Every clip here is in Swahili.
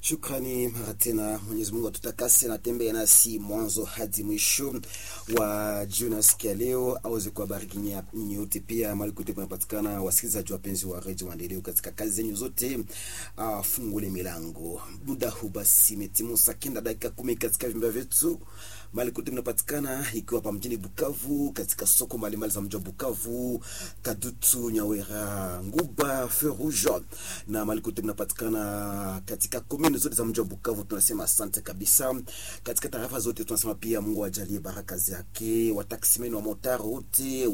Shukrani mara tena, Mwenyezi Mungu atutakase na tembea nasi mwanzo hadi mwisho wa jioni siku ya leo, aweze kuwabariki nyinyi yote, pia mali kote panapatikana wasikilizaji wapenzi wa redio Maendeleo katika kazi zenyu zote. Uh, fungule milango muda huu basi, imetimu saa kenda dakika kumi katika vyumba vyetu mali kote mnapatikana, ikiwa hapa mjini Bukavu, katika soko mbalimbali za mji wa Bukavu, Kadutu, Nyawera, Nguba, Feu Rouge na mali kote mnapatikana katika komini zote za mji wa Bukavu. Tunasema asante kabisa. Katika tarafa zote tunasema pia Mungu ajalie baraka zake, wataksimeni wa motaro wote,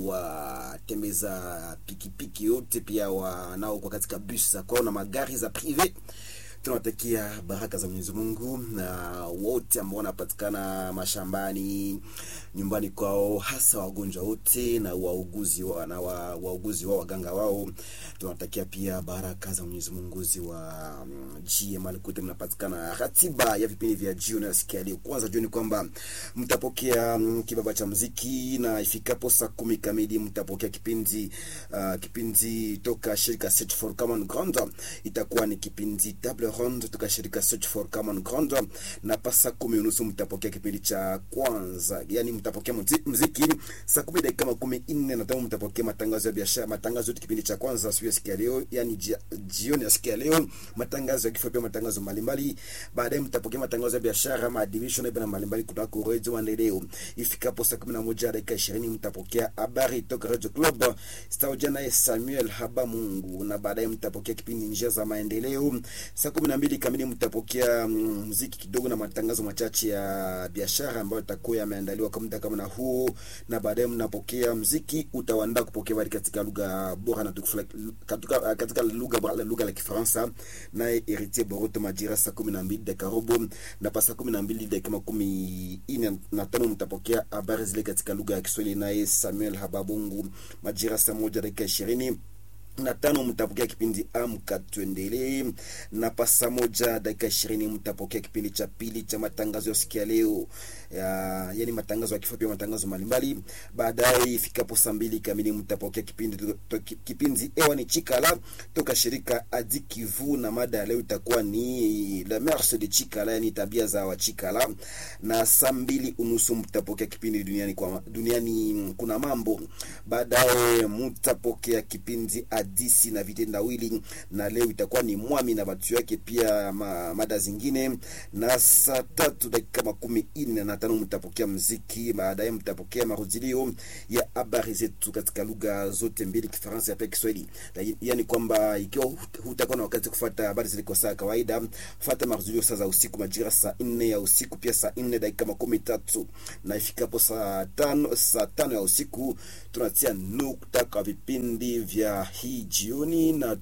watembeza pikipiki yote, pia wanao kwa katika bus za kwao na magari za prive tunawatakia baraka za Mwenyezi Mungu na wote ambao wanapatikana mashambani, nyumbani kwao, hasa wagonjwa wote na wauguzi wa, na wa, wauguzi wao waganga wao, tunawatakia pia baraka za Mwenyezi Mungu ziwa jie mali kote mnapatikana. Ratiba ya vipindi vya jioni na sikia leo, kwanza jioni kwamba mtapokea kibaba cha muziki na ifikapo saa kumi kamili mtapokea kipindi uh, kipindi toka shirika Search for Common Ground, itakuwa ni kipindi table ronde toka shirika Search for Common Ground, na pa saa kumi unusu mtapokea kipindi cha kwanza, yani mtapokea muziki saa kumi dakika makumi nne na tano mtapokea matangazo ya biashara, matangazo yote kipindi cha kwanza siku ya siku ya leo, yani jioni ya siku ya leo, matangazo ya kifo, pia matangazo mbalimbali. Baadaye mtapokea matangazo ya biashara, maadhimisho na ibada mbalimbali kutoka Radio Maendeleo. Ifikapo saa kumi na moja dakika ishirini mtapokea habari toka Radio Club staoja naye Samuel Haba Mungu, na baadaye mtapokea kipindi njia za maendeleo. Saa kumi na mbili kamili mtapokea muziki kidogo na matangazo machache ya biashara ambayo itakuwa yameandaliwa kwa muda kama na huu, na baadaye mnapokea muziki utawaandaa kupokea habari katika lugha bora na tukufu katika, katika lugha bora lugha la Kifaransa, naye Heritier Boroto majira saa kumi na mbili dakika robo na pa saa kumi na mbili dakika makumi ine na tano mtapokea habari zile katika lugha ya Kiswahili, naye Samuel Hababungu majira saa moja dakika ishirini na tano mtapokea kipindi amka tuendelee, na pasa moja dakika ishirini mtapokea kipindi cha pili cha matangazo ya sikia leo ya, yani matangazo ya kifo pia matangazo mbalimbali. Baadaye ifikapo saa mbili kamili mtapokea kipindi to, to, kipindi ewa ni Chikala toka shirika Adi Kivu, na mada ya leo itakuwa ni le mœurs de Chikala, yani tabia za wa Chikala. Na saa mbili unusu mtapokea kipindi duniani kwa duniani kuna mambo. Baadaye mtapokea kipindi hadisi na vitendawili, na leo itakuwa ni mwami na watu yake, pia ma, mada zingine. Na saa tatu dakika makumi ine na tano mtapokea mziki. Baadaye mtapokea marudilio ya habari zetu katika lugha zote mbili, Kifaransa pia Kiswahili. Yani kwamba ikiwa hutakuwa na wakati kufuata habari zile kwa saa kawaida, fuata marudilio saa za usiku, majira saa nne ya usiku, pia saa nne dakika makumi tatu na ifikapo saa tano saa tano ya usiku tunatia nukta kwa vipindi vya hii jioni, na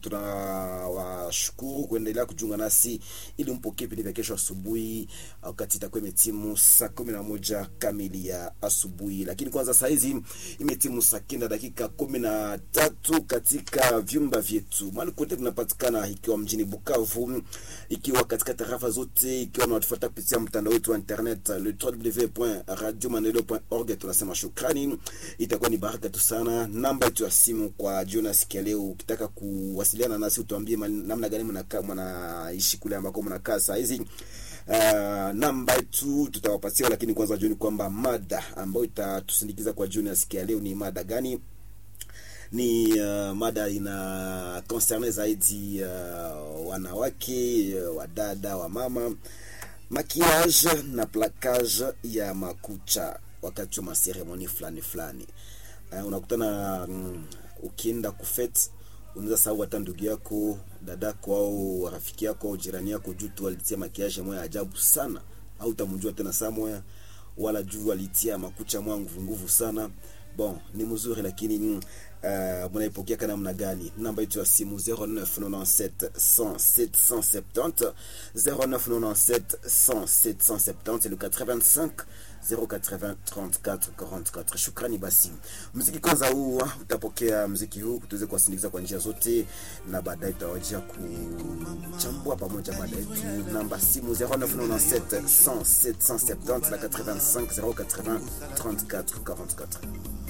tunawashukuru kuendelea kujiunga nasi ili mpokee vipindi vya kesho asubuhi, wakati itakuwa imetimu saa kumi na moja kamili ya asubuhi. Lakini kwanza saa hizi imetimu saa kenda dakika kumi na tatu katika vyumba vyetu mali kote tunapatikana, ikiwa mjini Bukavu, ikiwa katika tarafa zote, ikiwa unatufuata kupitia mtandao wetu wa internet le www.radiomaendeleo.org. Tunasema shukrani, itakuwa ni baraka tu sana. Namba yetu ya simu kwa jioni sikia leo, ukitaka kuwasiliana nasi utuambie namna gani mnakaa mnaishi kule ambako mnakaa saa hizi. Uh, namba yetu tutawapatia, lakini kwanza jioni kwamba mada ambayo itatusindikiza kwa jioni sikia leo ni mada gani? Ni uh, mada ina concerne zaidi uh, wanawake uh, wadada wa mama, makiage na plakage ya makucha wakati wa maseremoni fulani fulani. Uh, unakutana um, ukienda kufet unaweza sahau hata ndugu yako dadako au rafiki yako au jirani yako juu tu alitia makiaje moya ajabu sana, au utamjua tena saa moya, wala juu alitia makucha moya nguvu nguvu sana. Bon, ni mzuri lakini uh, mnaipokea kana namna gani? Namba yetu ya simu 0997 100 770 0997 100 770 le 85 080 34 44. Shukrani. Basi mziki kwanza huu utapokea mziki huu tuweze kuwasindikiza kwa njia zote, na baadaye tutawajia kuchambua pamoja mada yetu. Namba simu 0997 100 770 na 85 080 34 44.